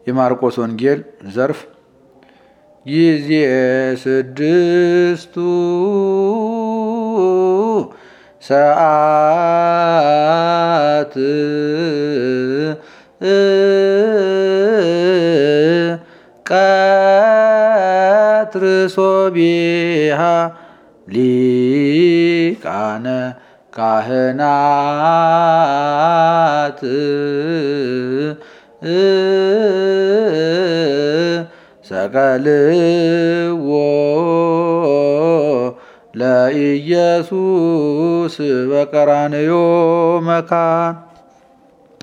የማርቆስ ወንጌል ዘርፍ ጊዜ ስድስቱ ሰዓት ቀትር ሶቢሃ ሊቃነ ካህናት ሰቀልዎ ለኢየሱስ በቀራንዮ መካን